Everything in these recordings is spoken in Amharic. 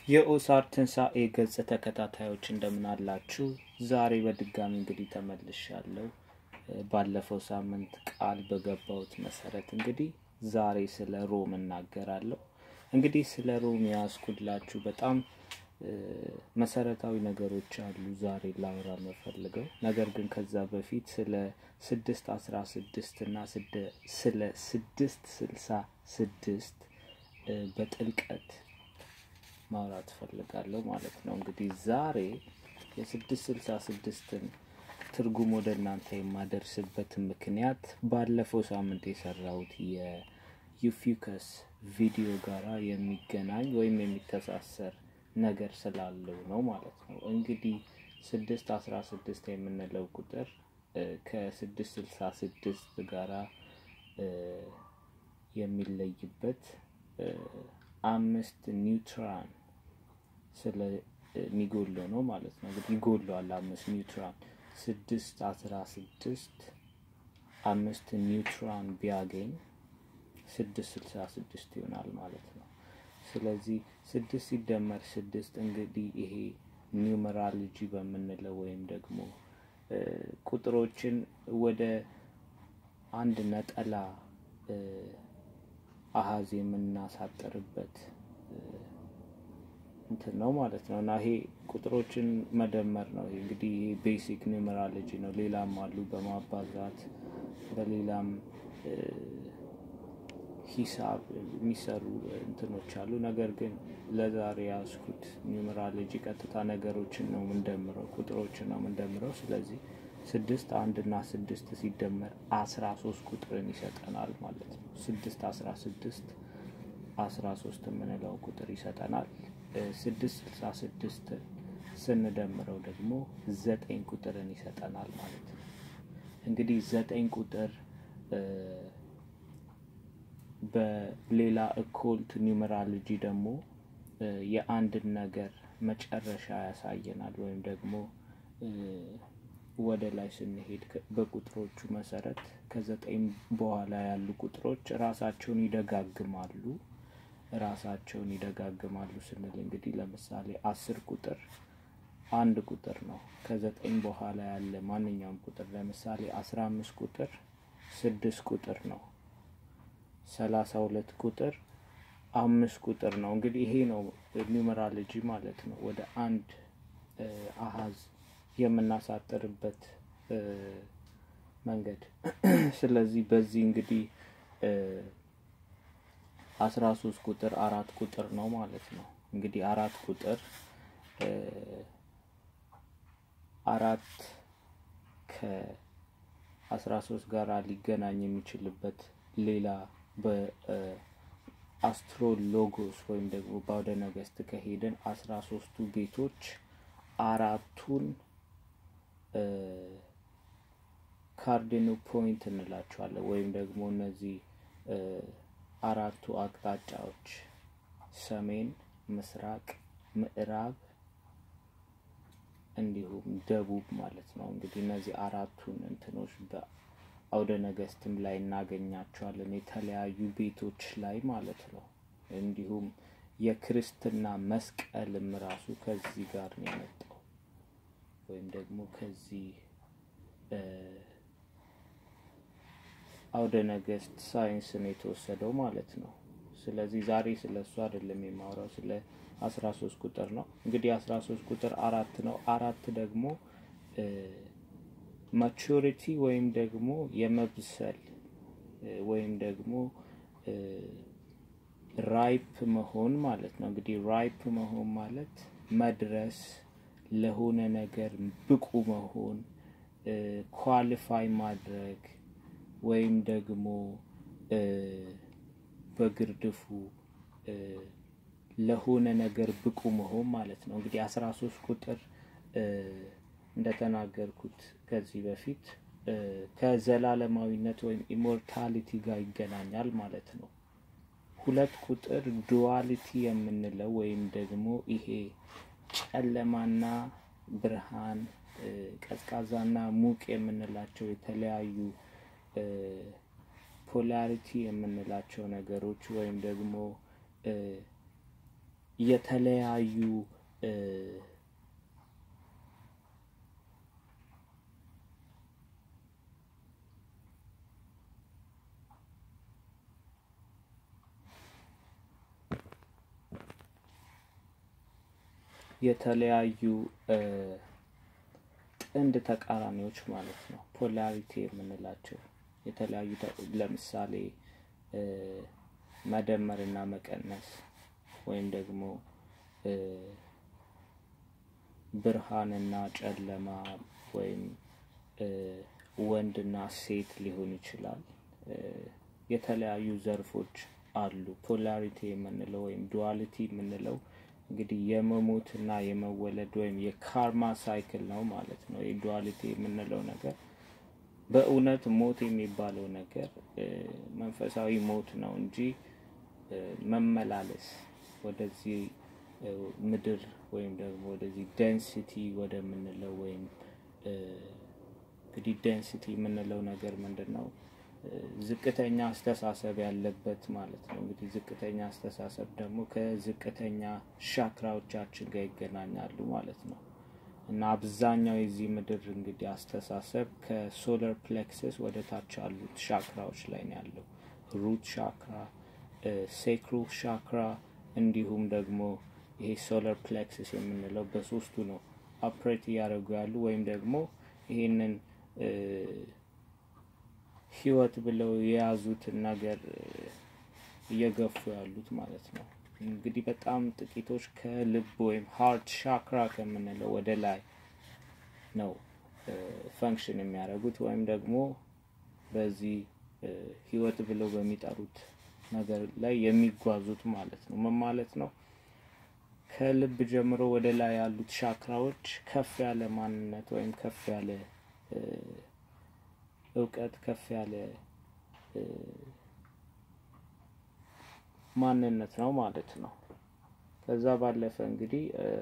የኦሳር ትንሣኤ ገጽ ተከታታዮች እንደምን አላችሁ? ዛሬ በድጋሚ እንግዲህ ተመልሻለሁ። ባለፈው ሳምንት ቃል በገባሁት መሰረት እንግዲህ ዛሬ ስለ ሮም እናገራለሁ። እንግዲህ ስለ ሮም ያስኩላችሁ በጣም መሰረታዊ ነገሮች አሉ ዛሬ ላውራ የምፈልገው። ነገር ግን ከዛ በፊት ስለ ስድስት አስራ ስድስት እና ስለ ስድስት ስልሳ ስድስት በጥልቀት ማውራት ፈልጋለሁ ማለት ነው። እንግዲህ ዛሬ የስድስት ስልሳ ስድስትን ትርጉም ወደ እናንተ የማደርስበት ምክንያት ባለፈው ሳምንት የሰራሁት የዩፊከስ ቪዲዮ ጋራ የሚገናኝ ወይም የሚተሳሰር ነገር ስላለው ነው ማለት ነው። እንግዲህ ስድስት አስራ ስድስት የምንለው ቁጥር ከስድስት ስልሳ ስድስት ጋራ የሚለይበት አምስት ኒውትራን ስለሚጎለው ነው ማለት ነው። እንግዲህ ይጎለዋል አምስት ኒውትራን ስድስት አስራ ስድስት አምስት ኒውትራን ቢያገኝ ስድስት ስልሳ ስድስት ይሆናል ማለት ነው። ስለዚህ ስድስት ሲደመር ስድስት እንግዲህ ይሄ ኒውመራሎጂ በምንለው ወይም ደግሞ ቁጥሮችን ወደ አንድ ነጠላ አሀዝ የምናሳጥርበት እንትን ነው ማለት ነው እና ይሄ ቁጥሮችን መደመር ነው። እንግዲህ ይሄ ቤሲክ ኒውመራሎጂ ነው። ሌላም አሉ በማባዛት በሌላም ሂሳብ የሚሰሩ እንትኖች አሉ። ነገር ግን ለዛሬ ያዝኩት ኒውመራሎጂ ቀጥታ ነገሮችን ነው የምንደምረው፣ ቁጥሮችን ነው የምንደምረው። ስለዚህ ስድስት አንድ እና ስድስት ሲደመር አስራ ሶስት ቁጥርን ይሰጠናል ማለት ነው። ስድስት አስራ ስድስት አስራ ሶስት የምንለው ቁጥር ይሰጠናል። ስድስት ስልሳ ስድስትን ስንደምረው ደግሞ ዘጠኝ ቁጥርን ይሰጠናል ማለት ነው። እንግዲህ ዘጠኝ ቁጥር በሌላ እኮልት ኒውመራሎጂ ደግሞ የአንድን ነገር መጨረሻ ያሳየናል ወይም ደግሞ ወደ ላይ ስንሄድ በቁጥሮቹ መሰረት ከዘጠኝ በኋላ ያሉ ቁጥሮች ራሳቸውን ይደጋግማሉ። ራሳቸውን ይደጋግማሉ ስንል እንግዲህ ለምሳሌ አስር ቁጥር አንድ ቁጥር ነው። ከዘጠኝ በኋላ ያለ ማንኛውም ቁጥር ለምሳሌ አስራ አምስት ቁጥር ስድስት ቁጥር ነው። ሰላሳ ሁለት ቁጥር አምስት ቁጥር ነው። እንግዲህ ይሄ ነው ኒውመራሎጂ ማለት ነው። ወደ አንድ አሀዝ የምናሳጥርበት መንገድ። ስለዚህ በዚህ እንግዲህ አስራ ሶስት ቁጥር አራት ቁጥር ነው ማለት ነው። እንግዲህ አራት ቁጥር አራት ከአስራ ሶስት ጋር ሊገናኝ የሚችልበት ሌላ በአስትሮሎጎስ ወይም ደግሞ በአውደ ነገስት ከሄደን አስራ ሶስቱ ቤቶች አራቱን ካርዲኖ ፖይንት እንላቸዋለን ወይም ደግሞ እነዚህ አራቱ አቅጣጫዎች ሰሜን፣ ምስራቅ፣ ምዕራብ እንዲሁም ደቡብ ማለት ነው። እንግዲህ እነዚህ አራቱን እንትኖች በአውደ ነገስትም ላይ እናገኛቸዋለን የተለያዩ ቤቶች ላይ ማለት ነው። እንዲሁም የክርስትና መስቀልም ራሱ ከዚህ ጋር ነው የመጣው ወይም ደግሞ ከዚህ አውደ ነገስት ሳይንስ ነው የተወሰደው ማለት ነው። ስለዚህ ዛሬ ስለ እሱ አይደለም የማወራው ስለ አስራ ሶስት ቁጥር ነው። እንግዲህ አስራ ሶስት ቁጥር አራት ነው። አራት ደግሞ ማቹሪቲ ወይም ደግሞ የመብሰል ወይም ደግሞ ራይፕ መሆን ማለት ነው። እንግዲህ ራይፕ መሆን ማለት መድረስ፣ ለሆነ ነገር ብቁ መሆን፣ ኳሊፋይ ማድረግ ወይም ደግሞ በግርድፉ ለሆነ ነገር ብቁ መሆን ማለት ነው። እንግዲህ አስራ ሶስት ቁጥር እንደተናገርኩት ከዚህ በፊት ከዘላለማዊነት ወይም ኢሞርታሊቲ ጋር ይገናኛል ማለት ነው። ሁለት ቁጥር ዱዋሊቲ የምንለው ወይም ደግሞ ይሄ ጨለማና ብርሃን፣ ቀዝቃዛና ሙቅ የምንላቸው የተለያዩ ፖላሪቲ የምንላቸው ነገሮች ወይም ደግሞ የተለያዩ የተለያዩ ጥንድ ተቃራኒዎች ማለት ነው ፖላሪቲ የምንላቸው የተለያዩ ለምሳሌ መደመር እና መቀነስ ወይም ደግሞ ብርሃንና ጨለማ ወይም ወንድና ሴት ሊሆን ይችላል። የተለያዩ ዘርፎች አሉ። ፖላሪቲ የምንለው ወይም ዱዋሊቲ የምንለው እንግዲህ የመሞትና የመወለድ ወይም የካርማ ሳይክል ነው ማለት ነው። የዱዋሊቲ የምንለው ነገር በእውነት ሞት የሚባለው ነገር መንፈሳዊ ሞት ነው እንጂ መመላለስ ወደዚህ ምድር ወይም ደግሞ ወደዚህ ደንሲቲ ወደምንለው ወይም እንግዲህ ደንሲቲ የምንለው ነገር ምንድን ነው? ዝቅተኛ አስተሳሰብ ያለበት ማለት ነው። እንግዲህ ዝቅተኛ አስተሳሰብ ደግሞ ከዝቅተኛ ሻክራዎቻችን ጋር ይገናኛሉ ማለት ነው። እና አብዛኛው የዚህ ምድር እንግዲህ አስተሳሰብ ከሶለር ፕሌክሰስ ወደ ታች ያሉት ሻክራዎች ላይ ነው ያለው። ሩት ሻክራ፣ ሴክሩ ሻክራ እንዲሁም ደግሞ ይሄ ሶለር ፕሌክሰስ የምንለው በሶስቱ ነው ኦፕሬት እያደረጉ ያሉ ወይም ደግሞ ይህንን ህይወት ብለው የያዙትን ነገር እየገፉ ያሉት ማለት ነው። እንግዲህ በጣም ጥቂቶች ከልብ ወይም ሃርት ሻክራ ከምንለው ወደ ላይ ነው ፈንክሽን የሚያደርጉት ወይም ደግሞ በዚህ ህይወት ብለው በሚጠሩት ነገር ላይ የሚጓዙት ማለት ነው። ምን ማለት ነው? ከልብ ጀምሮ ወደ ላይ ያሉት ሻክራዎች ከፍ ያለ ማንነት ወይም ከፍ ያለ እውቀት ከፍ ያለ ማንነት ነው ማለት ነው። ከዛ ባለፈ እንግዲህ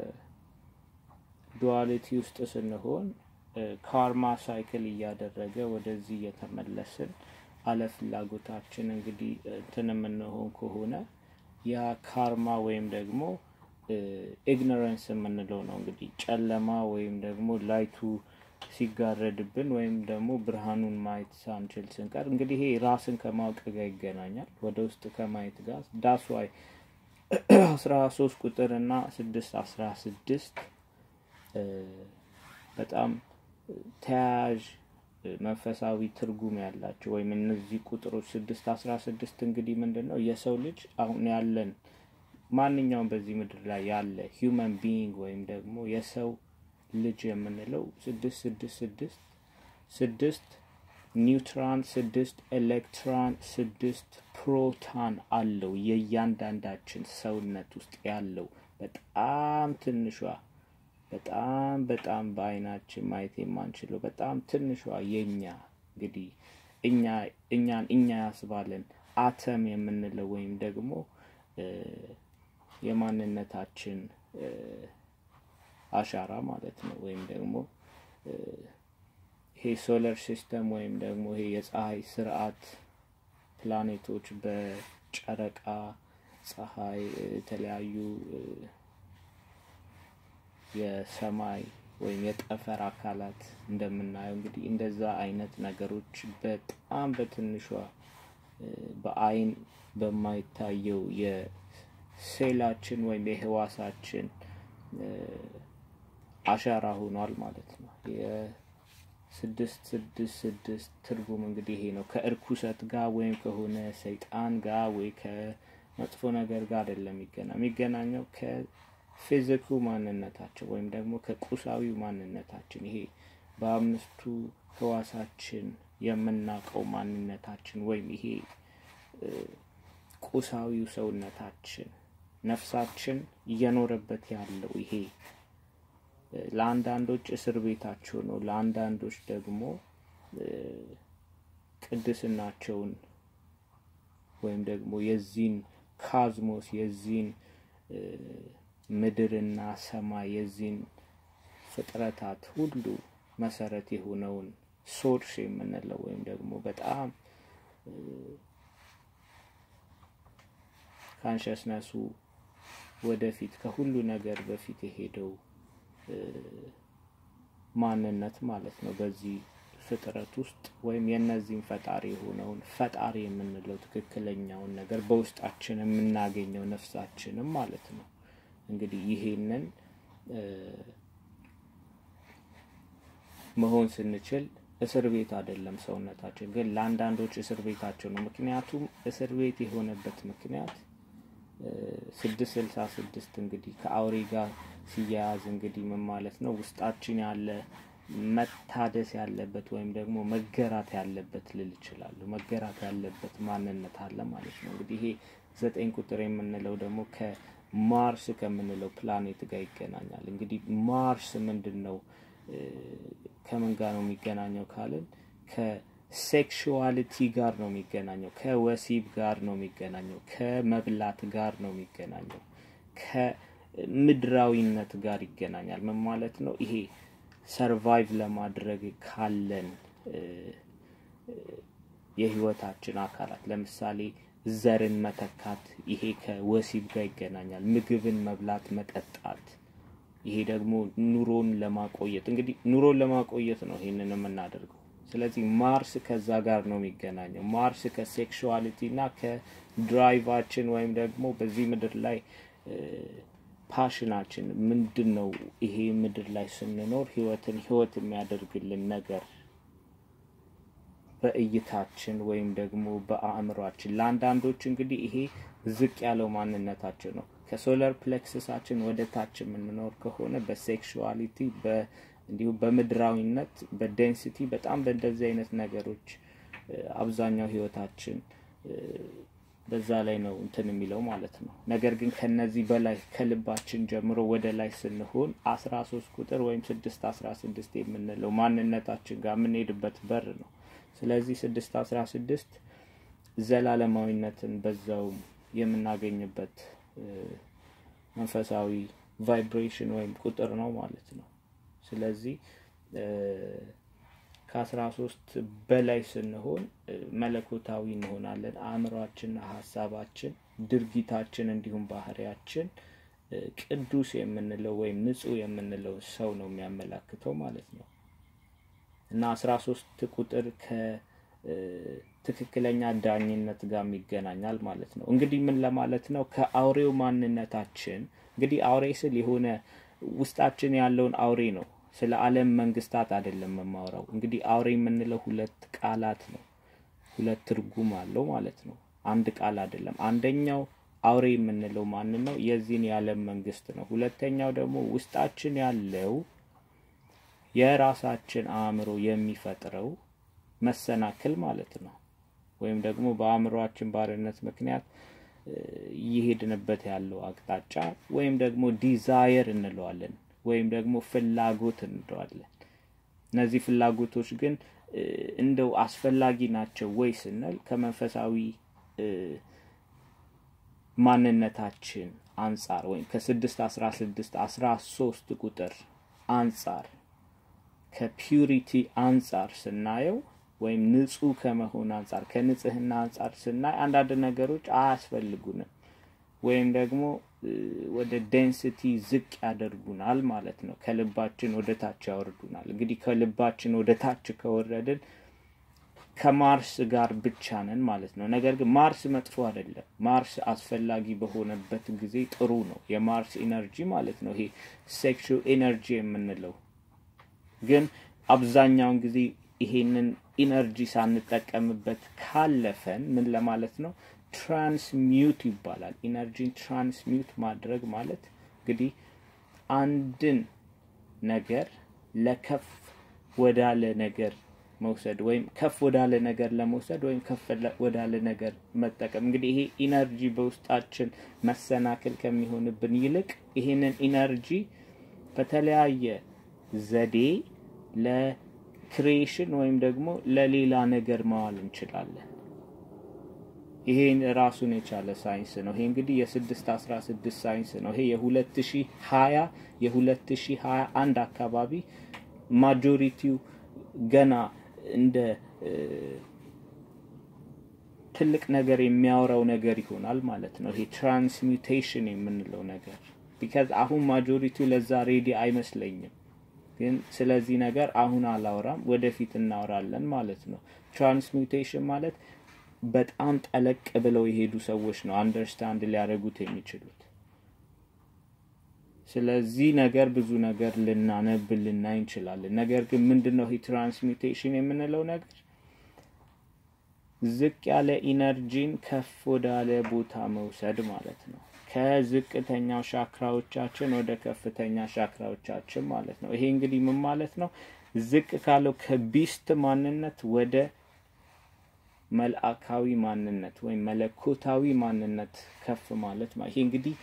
ዱዋሊቲ ውስጥ ስንሆን ካርማ ሳይክል እያደረገ ወደዚህ እየተመለስን አለፍላጎታችን እንግዲህ እንትን የምንሆን ከሆነ ያ ካርማ ወይም ደግሞ ኢግኖረንስ የምንለው ነው እንግዲህ ጨለማ ወይም ደግሞ ላይቱ ሲጋረድብን ወይም ደግሞ ብርሃኑን ማየት ሳንችል ስንቀር እንግዲህ ይሄ ራስን ከማወቅ ጋር ይገናኛል። ወደ ውስጥ ከማየት ጋር ዳስዋይ አስራ ሶስት ቁጥር እና ስድስት አስራ ስድስት በጣም ተያያዥ መንፈሳዊ ትርጉም ያላቸው ወይም እነዚህ ቁጥሮች ስድስት አስራ ስድስት እንግዲህ ምንድን ነው የሰው ልጅ አሁን ያለን ማንኛውም በዚህ ምድር ላይ ያለ ሂውመን ቢይንግ ወይም ደግሞ የሰው ልጅ የምንለው ስድስት ስድስት ስድስት ስድስት ኒውትራን ስድስት ኤሌክትራን ስድስት ፕሮታን አለው የእያንዳንዳችን ሰውነት ውስጥ ያለው በጣም ትንሿ በጣም በጣም በአይናችን ማየት የማንችለው በጣም ትንሿ የኛ እንግዲህ እኛ እኛን እኛ ያስባለን አተም የምንለው ወይም ደግሞ የማንነታችን አሻራ ማለት ነው። ወይም ደግሞ ይሄ ሶለር ሲስተም ወይም ደግሞ ይሄ የፀሐይ ስርዓት ፕላኔቶች በጨረቃ ፀሐይ፣ የተለያዩ የሰማይ ወይም የጠፈር አካላት እንደምናየው እንግዲህ እንደዛ አይነት ነገሮች በጣም በትንሿ በአይን በማይታየው የሴላችን ወይም የህዋሳችን አሻራ ሆኗል ማለት ነው። የስድስት ስድስት ስድስት ትርጉም እንግዲህ ይሄ ነው። ከእርኩሰት ጋር ወይም ከሆነ ሰይጣን ጋር ወይ ከመጥፎ ነገር ጋር አይደለም የሚገናኝ የሚገናኘው ከፊዚኩ ማንነታችን ወይም ደግሞ ከቁሳዊው ማንነታችን ይሄ በአምስቱ ህዋሳችን የምናውቀው ማንነታችን ወይም ይሄ ቁሳዊው ሰውነታችን ነፍሳችን እየኖረበት ያለው ይሄ ለአንዳንዶች እስር ቤታቸው ነው፣ ለአንዳንዶች ደግሞ ቅድስናቸውን ወይም ደግሞ የዚህን ካዝሞስ የዚህን ምድርና ሰማይ የዚህን ፍጥረታት ሁሉ መሰረት የሆነውን ሶርስ የምንለው ወይም ደግሞ በጣም ካንሸስነሱ ወደፊት ከሁሉ ነገር በፊት የሄደው ማንነት ማለት ነው። በዚህ ፍጥረት ውስጥ ወይም የእነዚህም ፈጣሪ የሆነውን ፈጣሪ የምንለው ትክክለኛውን ነገር በውስጣችን የምናገኘው ነፍሳችንም ማለት ነው። እንግዲህ ይሄንን መሆን ስንችል እስር ቤት አይደለም ሰውነታችን፣ ግን ለአንዳንዶች እስር ቤታቸው ነው። ምክንያቱም እስር ቤት የሆነበት ምክንያት ስድስት ስልሳ ስድስት እንግዲህ ከአውሬ ጋር ሲያያዝ እንግዲህ ምን ማለት ነው? ውስጣችን ያለ መታደስ ያለበት ወይም ደግሞ መገራት ያለበት ልል ይችላሉ። መገራት ያለበት ማንነት አለ ማለት ነው። እንግዲህ ይሄ ዘጠኝ ቁጥር የምንለው ደግሞ ከማርስ ከምንለው ፕላኔት ጋር ይገናኛል። እንግዲህ ማርስ ምንድን ነው? ከምን ጋር ነው የሚገናኘው ካልን ከሴክሹዋሊቲ ጋር ነው የሚገናኘው፣ ከወሲብ ጋር ነው የሚገናኘው፣ ከመብላት ጋር ነው የሚገናኘው፣ ከምድራዊነት ጋር ይገናኛል። ምን ማለት ነው? ይሄ ሰርቫይቭ ለማድረግ ካለን የህይወታችን አካላት ለምሳሌ ዘርን መተካት፣ ይሄ ከወሲብ ጋር ይገናኛል። ምግብን መብላት፣ መጠጣት ይሄ ደግሞ ኑሮን ለማቆየት እንግዲህ ኑሮን ለማቆየት ነው ይሄንን የምናደርገው። ስለዚህ ማርስ ከዛ ጋር ነው የሚገናኘው። ማርስ ከሴክሹዋሊቲ እና ከድራይቫችን ወይም ደግሞ በዚህ ምድር ላይ ፓሽናችን ምንድን ነው? ይሄ ምድር ላይ ስንኖር ህይወትን ህይወት የሚያደርግልን ነገር በእይታችን ወይም ደግሞ በአእምሯችን ለአንዳንዶች እንግዲህ ይሄ ዝቅ ያለው ማንነታችን ነው። ከሶለር ፕሌክስሳችን ወደ ታች የምንኖር ከሆነ በሴክሹዋሊቲ እንዲሁም በምድራዊነት በዴንሲቲ በጣም በእንደዚህ አይነት ነገሮች አብዛኛው ህይወታችን በዛ ላይ ነው እንትን የሚለው ማለት ነው። ነገር ግን ከነዚህ በላይ ከልባችን ጀምሮ ወደ ላይ ስንሆን አስራ ሶስት ቁጥር ወይም ስድስት አስራ ስድስት የምንለው ማንነታችን ጋር የምንሄድበት በር ነው። ስለዚህ ስድስት አስራ ስድስት ዘላለማዊነትን በዛው የምናገኝበት መንፈሳዊ ቫይብሬሽን ወይም ቁጥር ነው ማለት ነው። ስለዚህ ከአስራ ሶስት በላይ ስንሆን መለኮታዊ እንሆናለን። አእምሯችንና ሀሳባችን፣ ድርጊታችን እንዲሁም ባህሪያችን ቅዱስ የምንለው ወይም ንጹህ የምንለው ሰው ነው የሚያመላክተው ማለት ነው እና አስራ ሶስት ቁጥር ከትክክለኛ ዳኝነት ጋር ይገናኛል ማለት ነው። እንግዲህ ምን ለማለት ነው? ከአውሬው ማንነታችን እንግዲህ አውሬ ስል የሆነ ውስጣችን ያለውን አውሬ ነው ስለ ዓለም መንግስታት አይደለም የማወራው። እንግዲህ አውሬ የምንለው ሁለት ቃላት ነው፣ ሁለት ትርጉም አለው ማለት ነው። አንድ ቃል አይደለም። አንደኛው አውሬ የምንለው ማንን ነው? የዚህን የዓለም መንግስት ነው። ሁለተኛው ደግሞ ውስጣችን ያለው የራሳችን አእምሮ የሚፈጥረው መሰናክል ማለት ነው። ወይም ደግሞ በአእምሯችን ባርነት ምክንያት እየሄድንበት ያለው አቅጣጫ ወይም ደግሞ ዲዛየር እንለዋለን ወይም ደግሞ ፍላጎት እንለዋለን። እነዚህ ፍላጎቶች ግን እንደው አስፈላጊ ናቸው ወይ ስንል ከመንፈሳዊ ማንነታችን አንጻር ወይም ከስድስት አስራ ስድስት አስራ ሶስት ቁጥር አንጻር ከፒዩሪቲ አንጻር ስናየው ወይም ንጹህ ከመሆን አንጻር ከንጽህና አንጻር ስናይ አንዳንድ ነገሮች አያስፈልጉንም ወይም ደግሞ ወደ ዴንሲቲ ዝቅ ያደርጉናል ማለት ነው። ከልባችን ወደ ታች ያወርዱናል። እንግዲህ ከልባችን ወደ ታች ከወረድን ከማርስ ጋር ብቻ ነን ማለት ነው። ነገር ግን ማርስ መጥፎ አይደለም። ማርስ አስፈላጊ በሆነበት ጊዜ ጥሩ ነው። የማርስ ኢነርጂ ማለት ነው። ይሄ ሴክሹ ኢነርጂ የምንለው ግን አብዛኛውን ጊዜ ይሄንን ኢነርጂ ሳንጠቀምበት ካለፈን ምን ለማለት ነው? ትራንስሚዩት ይባላል። ኢነርጂን ትራንስሚዩት ማድረግ ማለት እንግዲህ አንድን ነገር ለከፍ ወዳለ ነገር መውሰድ ወይም ከፍ ወዳለ ነገር ለመውሰድ ወይም ከፍ ወዳለ ነገር መጠቀም። እንግዲህ ይሄ ኢነርጂ በውስጣችን መሰናክል ከሚሆንብን ይልቅ ይሄንን ኢነርጂ በተለያየ ዘዴ ለክሪኤሽን ወይም ደግሞ ለሌላ ነገር ማዋል እንችላለን። ይሄ ራሱን የቻለ ሳይንስ ነው። ይሄ እንግዲህ የስድስት አስራ ስድስት ሳይንስ ነው። ይሄ የሁለት ሺ ሀያ የሁለት ሺ ሀያ አንድ አካባቢ ማጆሪቲው ገና እንደ ትልቅ ነገር የሚያወራው ነገር ይሆናል ማለት ነው። ይሄ ትራንስሚውቴሽን የምንለው ነገር ቢካዝ አሁን ማጆሪቲው ለዛ ሬዲ አይመስለኝም። ግን ስለዚህ ነገር አሁን አላወራም፣ ወደፊት እናወራለን ማለት ነው። ትራንስሚውቴሽን ማለት በጣም ጠለቅ ብለው የሄዱ ሰዎች ነው አንደርስታንድ ሊያደርጉት የሚችሉት። ስለዚህ ነገር ብዙ ነገር ልናነብ ልናይ እንችላለን። ነገር ግን ምንድን ነው ይህ ትራንስሚውቴሽን የምንለው ነገር? ዝቅ ያለ ኢነርጂን ከፍ ወዳለ ቦታ መውሰድ ማለት ነው። ከዝቅተኛው ሻክራዎቻችን ወደ ከፍተኛ ሻክራዎቻችን ማለት ነው። ይሄ እንግዲህ ምን ማለት ነው? ዝቅ ካለው ከቢስት ማንነት ወደ መልአካዊ ማንነት ወይም መለኮታዊ ማንነት ከፍ ማለት ይሄ እንግዲህ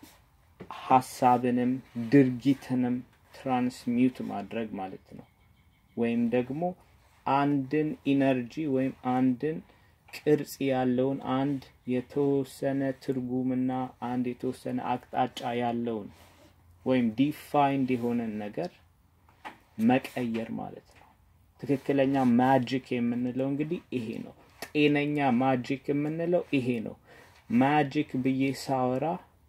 ሀሳብንም ድርጊትንም ትራንስሚውት ማድረግ ማለት ነው። ወይም ደግሞ አንድን ኢነርጂ ወይም አንድን ቅርጽ ያለውን አንድ የተወሰነ ትርጉምና አንድ የተወሰነ አቅጣጫ ያለውን ወይም ዲፋይንድ የሆነን ነገር መቀየር ማለት ነው። ትክክለኛ ማጂክ የምንለው እንግዲህ ይሄ ነው። ጤነኛ ማጂክ የምንለው ይሄ ነው። ማጂክ ብዬ ሳወራ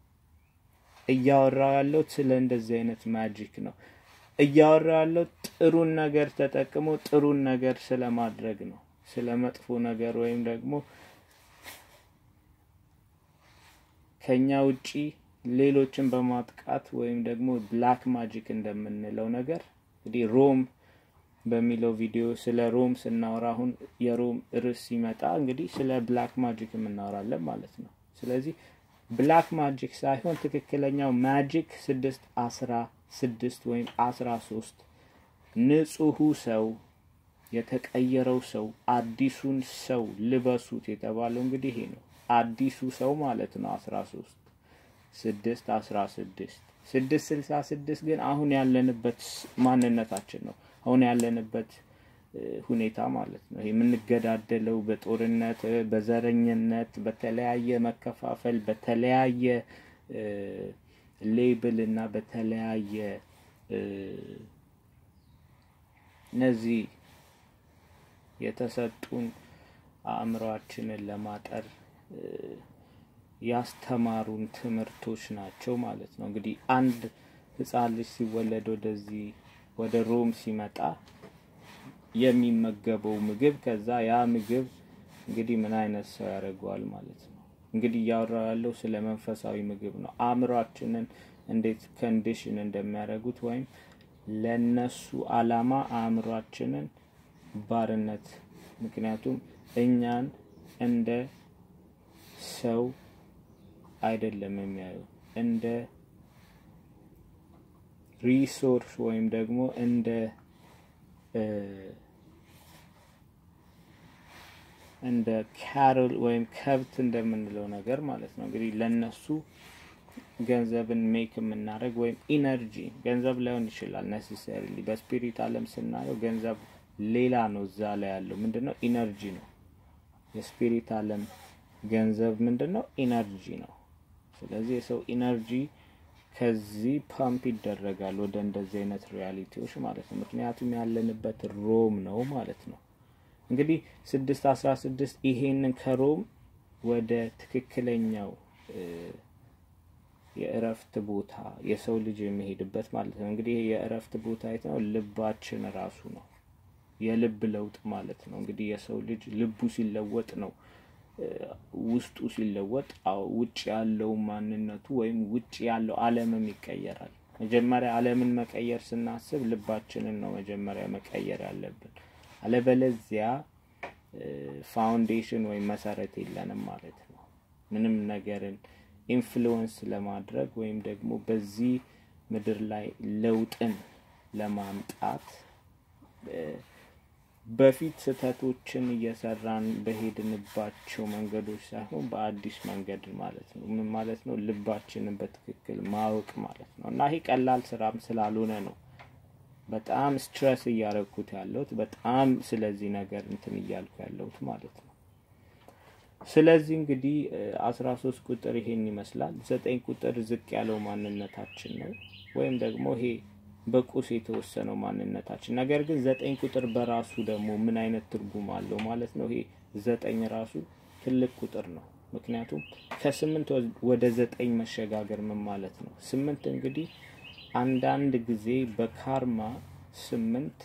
እያወራው ያለው ስለ እንደዚህ አይነት ማጂክ ነው። እያወራው ያለው ጥሩን ነገር ተጠቅሞ ጥሩን ነገር ስለማድረግ ነው። ስለ መጥፎ ነገር ወይም ደግሞ ከኛ ውጪ ሌሎችን በማጥቃት ወይም ደግሞ ብላክ ማጂክ እንደምንለው ነገር እንግዲህ ሮም በሚለው ቪዲዮ ስለ ሮም ስናወራ አሁን የሮም ርዕስ ሲመጣ እንግዲህ ስለ ብላክ ማጂክ የምናወራለን ማለት ነው። ስለዚህ ብላክ ማጂክ ሳይሆን ትክክለኛው ማጂክ ስድስት አስራ ስድስት ወይም አስራ ሶስት ንጹሑ ሰው የተቀየረው ሰው አዲሱን ሰው ልበሱት የተባለው እንግዲህ ይሄ ነው። አዲሱ ሰው ማለት ነው። አስራ ሶስት ስድስት አስራ ስድስት ስድስት ስልሳ ስድስት ግን አሁን ያለንበት ማንነታችን ነው። አሁን ያለንበት ሁኔታ ማለት ነው። የምንገዳደለው በጦርነት፣ በዘረኝነት፣ በተለያየ መከፋፈል፣ በተለያየ ሌብል እና በተለያየ እነዚህ የተሰጡን አእምሯችንን ለማጠር ያስተማሩን ትምህርቶች ናቸው ማለት ነው። እንግዲህ አንድ ሕፃን ልጅ ሲወለድ ወደዚህ ወደ ሮም ሲመጣ የሚመገበው ምግብ ከዛ ያ ምግብ እንግዲህ ምን አይነት ሰው ያደርገዋል ማለት ነው። እንግዲህ እያወራው ያለው ስለ መንፈሳዊ ምግብ ነው። አእምሯችንን እንዴት ኮንዲሽን እንደሚያደርጉት ወይም ለነሱ አላማ አእምሯችንን ባርነት ምክንያቱም እኛን እንደ ሰው አይደለም የሚያዩ እንደ ሪሶርስ ወይም ደግሞ እንደ እንደ ካሮል ወይም ከብት እንደምንለው ነገር ማለት ነው። እንግዲህ ለነሱ ገንዘብን ሜክ የምናደርግ ወይም ኢነርጂ ገንዘብ ላይሆን ይችላል ነሴሰሪሊ። በስፒሪት ዓለም ስናየው ገንዘብ ሌላ ነው። እዛ ላይ ያለው ምንድን ነው? ኢነርጂ ነው። የስፒሪት ዓለም ገንዘብ ምንድን ነው? ኢነርጂ ነው። ስለዚህ የሰው ኢነርጂ ከዚህ ፓምፕ ይደረጋል ወደ እንደዚህ አይነት ሪያሊቲዎች ማለት ነው። ምክንያቱም ያለንበት ሮም ነው ማለት ነው። እንግዲህ ስድስት አስራ ስድስት ይሄንን ከሮም ወደ ትክክለኛው የእረፍት ቦታ የሰው ልጅ የሚሄድበት ማለት ነው። እንግዲህ የእረፍት ቦታ የት ነው? ልባችን ራሱ ነው። የልብ ለውጥ ማለት ነው። እንግዲህ የሰው ልጅ ልቡ ሲለወጥ ነው ውስጡ ሲለወጥ ውጭ ያለው ማንነቱ ወይም ውጭ ያለው ዓለምም ይቀየራል። መጀመሪያ ዓለምን መቀየር ስናስብ ልባችንን ነው መጀመሪያ መቀየር ያለብን። አለበለዚያ ፋውንዴሽን ወይም መሰረት የለንም ማለት ነው። ምንም ነገርን ኢንፍሉወንስ ለማድረግ ወይም ደግሞ በዚህ ምድር ላይ ለውጥን ለማምጣት በፊት ስህተቶችን እየሰራን በሄድንባቸው መንገዶች ሳይሆን በአዲስ መንገድ ማለት ነው። ምን ማለት ነው? ልባችንን በትክክል ማወቅ ማለት ነው። እና ይሄ ቀላል ስራም ስላልሆነ ነው በጣም ስትረስ እያረግኩት ያለሁት በጣም ስለዚህ ነገር እንትን እያልኩ ያለሁት ማለት ነው። ስለዚህ እንግዲህ አስራ ሶስት ቁጥር ይሄን ይመስላል። ዘጠኝ ቁጥር ዝቅ ያለው ማንነታችን ነው ወይም ደግሞ ይሄ በቁስ የተወሰነው ማንነታችን። ነገር ግን ዘጠኝ ቁጥር በራሱ ደግሞ ምን አይነት ትርጉም አለው ማለት ነው? ይሄ ዘጠኝ ራሱ ትልቅ ቁጥር ነው። ምክንያቱም ከስምንት ወደ ዘጠኝ መሸጋገር ምን ማለት ነው? ስምንት እንግዲህ አንዳንድ ጊዜ በካርማ ስምንት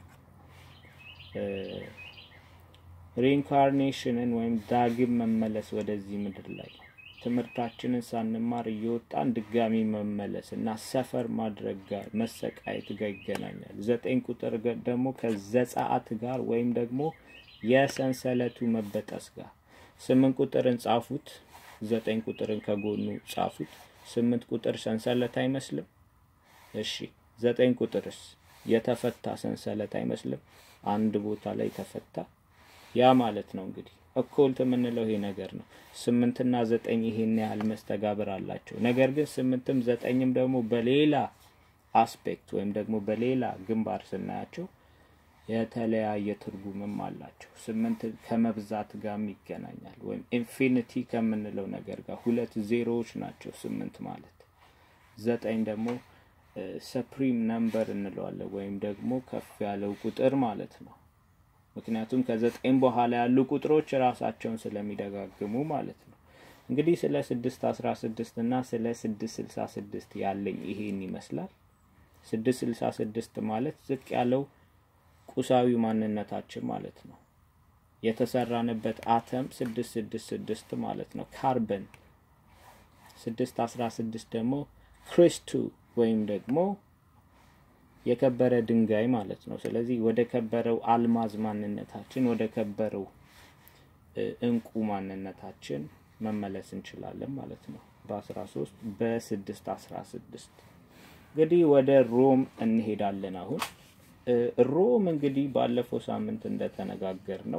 ሪኢንካርኔሽንን ወይም ዳግም መመለስ ወደዚህ ምድር ላይ ትምህርታችንን ሳንማር እየወጣን ድጋሚ መመለስ እና ሰፈር ማድረግ ጋር መሰቃየት ጋር ይገናኛል። ዘጠኝ ቁጥር ደግሞ ከዘጸአት ጋር ወይም ደግሞ የሰንሰለቱ መበጠስ ጋር ስምንት ቁጥርን ጻፉት፣ ዘጠኝ ቁጥርን ከጎኑ ጻፉት። ስምንት ቁጥር ሰንሰለት አይመስልም? እሺ ዘጠኝ ቁጥርስ የተፈታ ሰንሰለት አይመስልም? አንድ ቦታ ላይ ተፈታ። ያ ማለት ነው እንግዲህ እኮልት የምንለው ይሄ ነገር ነው። ስምንትና ዘጠኝ ይሄን ያህል መስተጋብር አላቸው። ነገር ግን ስምንትም ዘጠኝም ደግሞ በሌላ አስፔክት ወይም ደግሞ በሌላ ግንባር ስናያቸው የተለያየ ትርጉምም አላቸው። ስምንት ከመብዛት ጋርም ይገናኛል። ወይም ኢንፊኒቲ ከምንለው ነገር ጋር ሁለት ዜሮዎች ናቸው ስምንት ማለት። ዘጠኝ ደግሞ ሰፕሪም ነምበር እንለዋለን ወይም ደግሞ ከፍ ያለው ቁጥር ማለት ነው። ምክንያቱም ከዘጠኝ በኋላ ያሉ ቁጥሮች ራሳቸውን ስለሚደጋግሙ ማለት ነው። እንግዲህ ስለ ስድስት አስራ ስድስት እና ስለ ስድስት ስልሳ ስድስት ያለኝ ይሄን ይመስላል። ስድስት ስልሳ ስድስት ማለት ዝቅ ያለው ቁሳዊ ማንነታችን ማለት ነው። የተሰራንበት አተም ስድስት ስድስት ስድስት ማለት ነው። ካርበን ስድስት አስራ ስድስት ደግሞ ክሪስቱ ወይም ደግሞ የከበረ ድንጋይ ማለት ነው። ስለዚህ ወደ ከበረው አልማዝ ማንነታችን ወደ ከበረው እንቁ ማንነታችን መመለስ እንችላለን ማለት ነው። በአስራ ሶስት በስድስት አስራ ስድስት እንግዲህ ወደ ሮም እንሄዳለን። አሁን ሮም እንግዲህ ባለፈው ሳምንት እንደተነጋገር ነው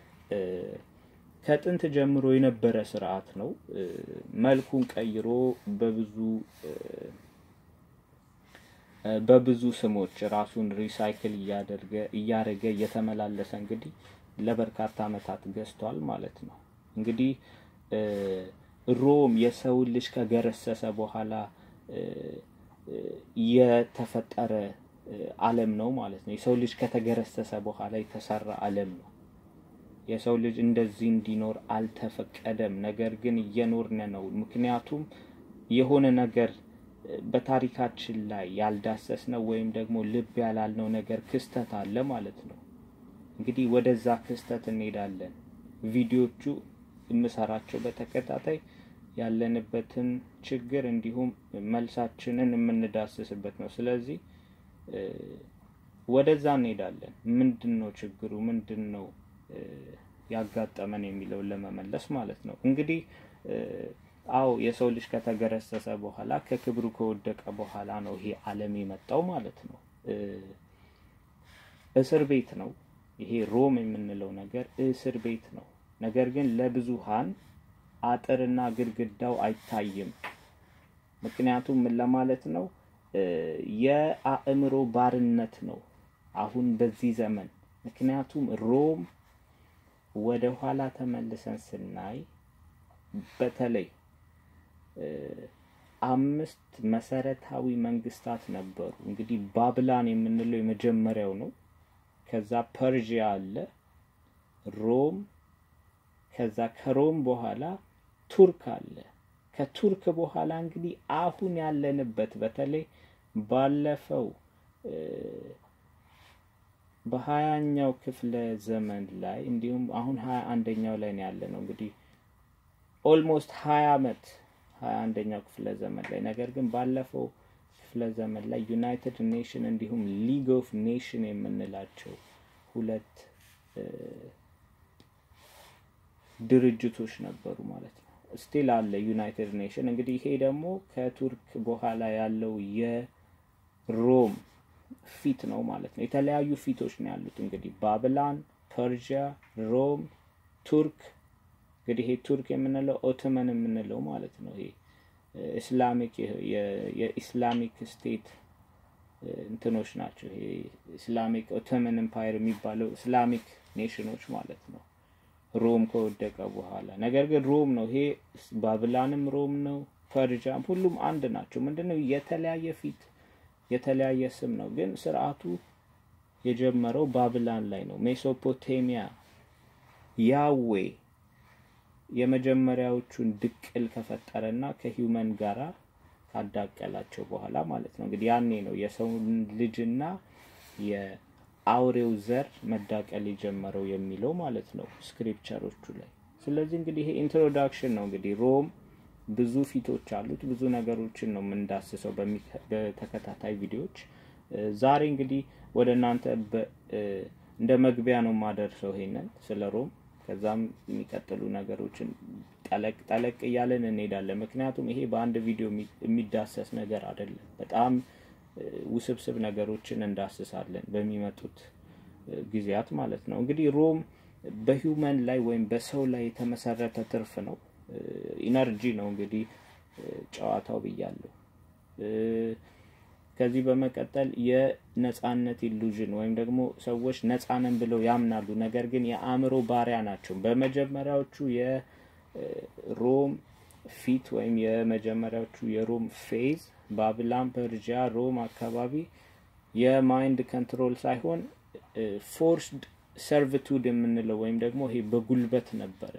ከጥንት ጀምሮ የነበረ ስርዓት ነው። መልኩን ቀይሮ በብዙ በብዙ ስሞች ራሱን ሪሳይክል እያደረገ እያደረገ እየተመላለሰ እንግዲህ ለበርካታ ዓመታት ገዝቷል ማለት ነው። እንግዲህ ሮም የሰውን ልጅ ከገረሰሰ በኋላ የተፈጠረ ዓለም ነው ማለት ነው። የሰው ልጅ ከተገረሰሰ በኋላ የተሰራ ዓለም ነው። የሰው ልጅ እንደዚህ እንዲኖር አልተፈቀደም። ነገር ግን እየኖርን ነው። ምክንያቱም የሆነ ነገር በታሪካችን ላይ ያልዳሰስነው ወይም ደግሞ ልብ ያላልነው ነገር ክስተት አለ ማለት ነው። እንግዲህ ወደዛ ክስተት እንሄዳለን። ቪዲዮቹ የምሰራቸው በተከታታይ ያለንበትን ችግር እንዲሁም መልሳችንን የምንዳስስበት ነው። ስለዚህ ወደዛ እንሄዳለን። ምንድን ነው ችግሩ? ምንድን ነው ያጋጠመን የሚለውን ለመመለስ ማለት ነው። እንግዲህ አዎ የሰው ልጅ ከተገረሰሰ በኋላ ከክብሩ ከወደቀ በኋላ ነው ይሄ ዓለም የመጣው ማለት ነው። እስር ቤት ነው ይሄ ሮም የምንለው ነገር እስር ቤት ነው። ነገር ግን ለብዙሃን አጥርና ግድግዳው አይታይም። ምክንያቱም ምን ለማለት ነው? የአእምሮ ባርነት ነው አሁን በዚህ ዘመን። ምክንያቱም ሮም ወደ ኋላ ተመልሰን ስናይ በተለይ አምስት መሰረታዊ መንግስታት ነበሩ። እንግዲህ ባብላን የምንለው የመጀመሪያው ነው። ከዛ ፐርዥያ አለ፣ ሮም፣ ከዛ ከሮም በኋላ ቱርክ አለ። ከቱርክ በኋላ እንግዲህ አሁን ያለንበት በተለይ ባለፈው በሀያኛው ክፍለ ዘመን ላይ እንዲሁም አሁን ሀያ አንደኛው ላይ ነው ያለ ነው እንግዲህ ኦልሞስት ሀያ አመት ሀያ አንደኛው ክፍለ ዘመን ላይ ነገር ግን ባለፈው ክፍለ ዘመን ላይ ዩናይትድ ኔሽን እንዲሁም ሊግ ኦፍ ኔሽን የምንላቸው ሁለት ድርጅቶች ነበሩ ማለት ነው። ስቲል አለ ዩናይትድ ኔሽን። እንግዲህ ይሄ ደግሞ ከቱርክ በኋላ ያለው የሮም ፊት ነው ማለት ነው። የተለያዩ ፊቶች ነው ያሉት እንግዲህ ባብላን፣ ፐርዥያ፣ ሮም፣ ቱርክ እንግዲህ ይሄ ቱርክ የምንለው ኦቶመን የምንለው ማለት ነው። ይሄ ኢስላሚክ የኢስላሚክ ስቴት እንትኖች ናቸው። ይሄ ኢስላሚክ ኦቶመን ኤምፓየር የሚባለው ኢስላሚክ ኔሽኖች ማለት ነው። ሮም ከወደቀ በኋላ ነገር ግን ሮም ነው ይሄ ባብላንም ሮም ነው፣ ፐርዣም ሁሉም አንድ ናቸው። ምንድነው የተለያየ ፊት የተለያየ ስም ነው፣ ግን ስርዓቱ የጀመረው ባብላን ላይ ነው። ሜሶፖቴሚያ ያዌ የመጀመሪያዎቹን ድቅል ከፈጠረና ከሂውመን ጋራ ካዳቀላቸው በኋላ ማለት ነው። እንግዲህ ያኔ ነው የሰውን ልጅና የአውሬው ዘር መዳቀል የጀመረው የሚለው ማለት ነው ስክሪፕቸሮቹ ላይ። ስለዚህ እንግዲህ ይሄ ኢንትሮዳክሽን ነው። እንግዲህ ሮም ብዙ ፊቶች አሉት። ብዙ ነገሮችን ነው የምንዳስሰው በተከታታይ ቪዲዮዎች። ዛሬ እንግዲህ ወደ እናንተ እንደ መግቢያ ነው የማደርሰው ይሄንን ስለ ሮም። ከዛም የሚቀጥሉ ነገሮችን ጠለቅ ጠለቅ እያለን እንሄዳለን። ምክንያቱም ይሄ በአንድ ቪዲዮ የሚዳሰስ ነገር አይደለም። በጣም ውስብስብ ነገሮችን እንዳስሳለን በሚመጡት ጊዜያት ማለት ነው። እንግዲህ ሮም በሂውመን ላይ ወይም በሰው ላይ የተመሰረተ ትርፍ ነው። ኢነርጂ ነው እንግዲህ ጨዋታው ብያለሁ። ከዚህ በመቀጠል የነጻነት ኢሉዥን ወይም ደግሞ ሰዎች ነጻንን ብለው ያምናሉ፣ ነገር ግን የአእምሮ ባሪያ ናቸው። በመጀመሪያዎቹ የሮም ፊት ወይም የመጀመሪያዎቹ የሮም ፌዝ ባብላን፣ ፐርዣ፣ ሮም አካባቢ የማይንድ ኮንትሮል ሳይሆን ፎርስድ ሰርቪቱድ የምንለው ወይም ደግሞ ይሄ በጉልበት ነበረ።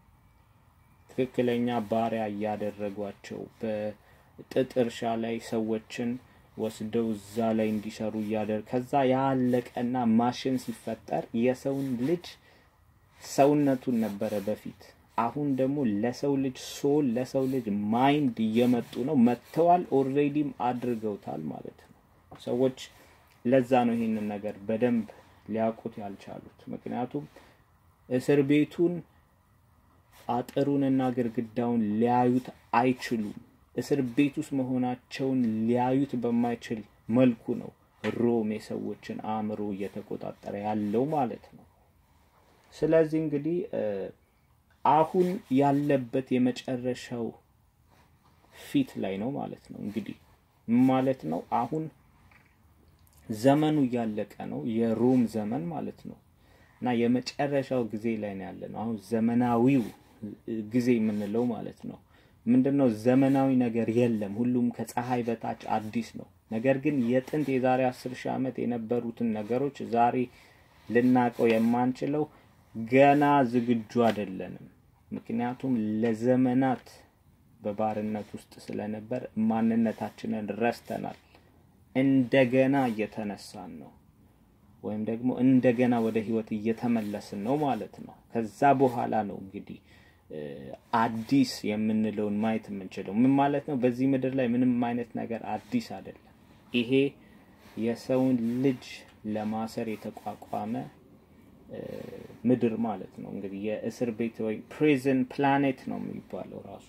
ትክክለኛ ባሪያ እያደረጓቸው በጥጥ እርሻ ላይ ሰዎችን ወስደው እዛ ላይ እንዲሰሩ እያደር ከዛ ያለቀና ማሽን ሲፈጠር የሰውን ልጅ ሰውነቱን ነበረ በፊት። አሁን ደግሞ ለሰው ልጅ ሶል ለሰው ልጅ ማይንድ እየመጡ ነው፣ መጥተዋል፣ ኦልሬዲም አድርገውታል ማለት ነው። ሰዎች ለዛ ነው ይሄንን ነገር በደንብ ሊያውቁት ያልቻሉት። ምክንያቱም እስር ቤቱን አጥሩንና ግድግዳውን ሊያዩት አይችሉም። እስር ቤት ውስጥ መሆናቸውን ሊያዩት በማይችል መልኩ ነው ሮም የሰዎችን አእምሮ እየተቆጣጠረ ያለው ማለት ነው። ስለዚህ እንግዲህ አሁን ያለበት የመጨረሻው ፊት ላይ ነው ማለት ነው። እንግዲህ ማለት ነው አሁን ዘመኑ እያለቀ ነው፣ የሮም ዘመን ማለት ነው እና የመጨረሻው ጊዜ ላይ ነው ያለ ነው። አሁን ዘመናዊው ጊዜ የምንለው ማለት ነው። ምንድን ነው ዘመናዊ ነገር የለም። ሁሉም ከፀሐይ በታች አዲስ ነው። ነገር ግን የጥንት የዛሬ አስር ሺህ ዓመት የነበሩትን ነገሮች ዛሬ ልናቀው የማንችለው ገና ዝግጁ አይደለንም። ምክንያቱም ለዘመናት በባርነት ውስጥ ስለነበር ማንነታችንን ረስተናል። እንደገና እየተነሳን ነው ወይም ደግሞ እንደገና ወደ ህይወት እየተመለስን ነው ማለት ነው። ከዛ በኋላ ነው እንግዲህ አዲስ የምንለውን ማየት የምንችለው። ምን ማለት ነው? በዚህ ምድር ላይ ምንም አይነት ነገር አዲስ አይደለም። ይሄ የሰውን ልጅ ለማሰር የተቋቋመ ምድር ማለት ነው። እንግዲህ የእስር ቤት ወይም ፕሪዝን ፕላኔት ነው የሚባለው ራሱ።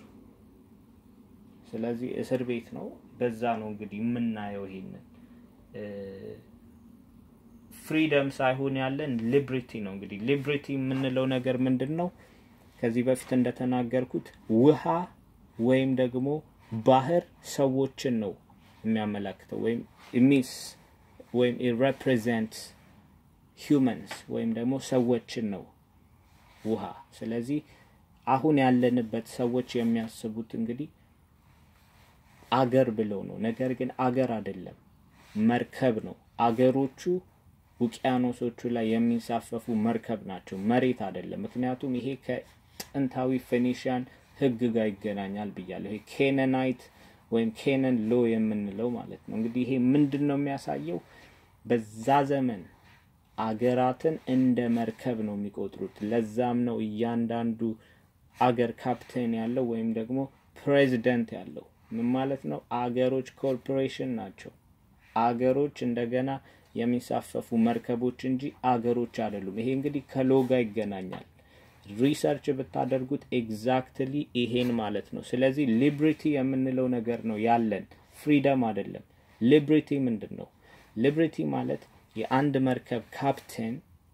ስለዚህ እስር ቤት ነው። በዛ ነው እንግዲህ የምናየው ይሄንን ፍሪደም ሳይሆን ያለን ሊብሪቲ ነው። እንግዲህ ሊብሪቲ የምንለው ነገር ምንድን ነው? ከዚህ በፊት እንደተናገርኩት ውሃ ወይም ደግሞ ባህር ሰዎችን ነው የሚያመላክተው ወይም ሚስ ወይም ሪፕሬዘንት ሂውመንስ ወይም ደግሞ ሰዎችን ነው ውሃ። ስለዚህ አሁን ያለንበት ሰዎች የሚያስቡት እንግዲህ አገር ብለው ነው። ነገር ግን አገር አይደለም፣ መርከብ ነው። አገሮቹ ውቅያኖሶቹ ላይ የሚንሳፈፉ መርከብ ናቸው፣ መሬት አይደለም። ምክንያቱም ይሄ ከጥንታዊ ፌኒሽያን ሕግ ጋር ይገናኛል ብያለሁ። ይሄ ኬነናይት ወይም ኬነን ሎ የምንለው ማለት ነው። እንግዲህ ይሄ ምንድን ነው የሚያሳየው? በዛ ዘመን አገራትን እንደ መርከብ ነው የሚቆጥሩት። ለዛም ነው እያንዳንዱ አገር ካፕቴን ያለው ወይም ደግሞ ፕሬዚደንት ያለው። ምን ማለት ነው? አገሮች ኮርፖሬሽን ናቸው። አገሮች እንደገና የሚሳፈፉ መርከቦች እንጂ አገሮች አይደሉም። ይሄ እንግዲህ ከሎጋ ይገናኛል። ሪሰርች ብታደርጉት ኤግዛክትሊ ይሄን ማለት ነው። ስለዚህ ሊብሪቲ የምንለው ነገር ነው ያለን፣ ፍሪደም አይደለም። ሊብሪቲ ምንድን ነው? ሊብሪቲ ማለት የአንድ መርከብ ካፕቴን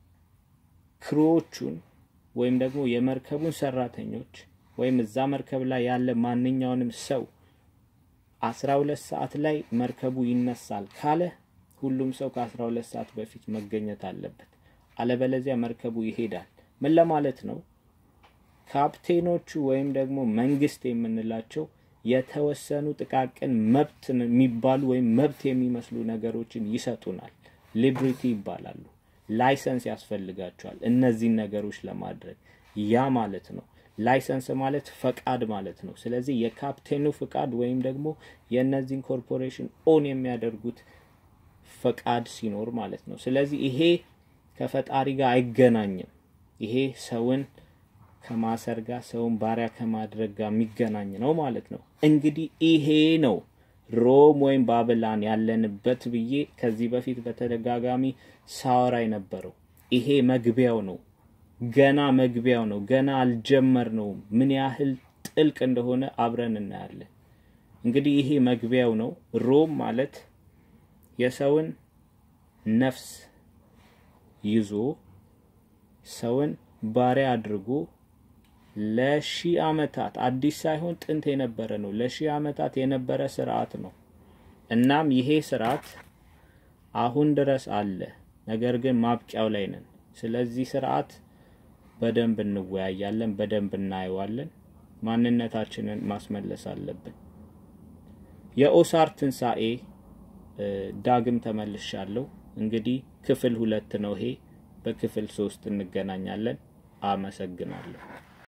ክሮዎቹን ወይም ደግሞ የመርከቡን ሰራተኞች ወይም እዛ መርከብ ላይ ያለ ማንኛውንም ሰው አስራ ሁለት ሰዓት ላይ መርከቡ ይነሳል ካለ ሁሉም ሰው ከአስራ ሁለት ሰዓት በፊት መገኘት አለበት። አለበለዚያ መርከቡ ይሄዳል። ምን ለማለት ነው? ካፕቴኖቹ ወይም ደግሞ መንግስት የምንላቸው የተወሰኑ ጥቃቅን መብት የሚባሉ ወይም መብት የሚመስሉ ነገሮችን ይሰጡናል። ሊብሪቲ ይባላሉ። ላይሰንስ ያስፈልጋቸዋል እነዚህን ነገሮች ለማድረግ ያ ማለት ነው። ላይሰንስ ማለት ፈቃድ ማለት ነው። ስለዚህ የካፕቴኑ ፍቃድ ወይም ደግሞ የእነዚህን ኮርፖሬሽን ኦን የሚያደርጉት ፈቃድ ሲኖር ማለት ነው። ስለዚህ ይሄ ከፈጣሪ ጋር አይገናኝም። ይሄ ሰውን ከማሰር ጋር ሰውን ባሪያ ከማድረግ ጋር የሚገናኝ ነው ማለት ነው። እንግዲህ ይሄ ነው ሮም ወይም ባብላን ያለንበት ብዬ ከዚህ በፊት በተደጋጋሚ ሳወራ የነበረው ይሄ መግቢያው ነው። ገና መግቢያው ነው። ገና አልጀመርነውም። ምን ያህል ጥልቅ እንደሆነ አብረን እናያለን። እንግዲህ ይሄ መግቢያው ነው። ሮም ማለት የሰውን ነፍስ ይዞ ሰውን ባሪያ አድርጎ ለሺህ ዓመታት አዲስ ሳይሆን ጥንት የነበረ ነው። ለሺህ ዓመታት የነበረ ስርዓት ነው። እናም ይሄ ስርዓት አሁን ድረስ አለ። ነገር ግን ማብቂያው ላይ ነን። ስለዚህ ስርዓት በደንብ እንወያያለን፣ በደንብ እናየዋለን። ማንነታችንን ማስመለስ አለብን። የኦሳር ትንሣኤ ዳግም ተመልሻለሁ። እንግዲህ ክፍል ሁለት ነው ይሄ። በክፍል ሶስት እንገናኛለን። አመሰግናለሁ።